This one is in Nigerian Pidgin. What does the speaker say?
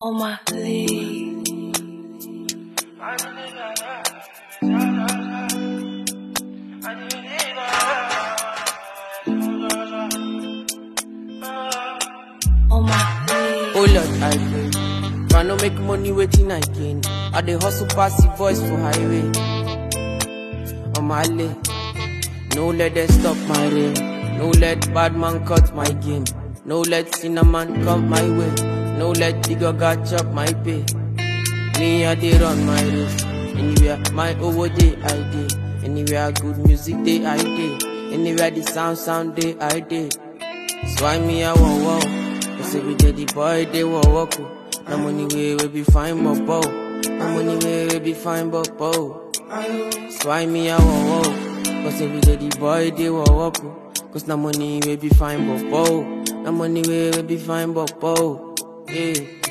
on my league. On my league. Oh Lord, I pray. Try no make money waiting I gain. I dey hustle pass the voice for highway. On my lane. No let them stop my rain. No let bad man cut my game. No let cinnamon come my way. No let digger chop my pay. Me I dey run my race. Anywhere my over day I dey. Anywhere good music day I dey. Anywhere the sound sound day I dey. So I me I want wow. Cause every day the boy they want walk. oh. No money way we be fine but bow. No money way we be fine but bow. So I me I want wow. Cause every day the boy they want walk. oh. Cause no money we be fine but bow. No money way we be fine but bow. Yeah.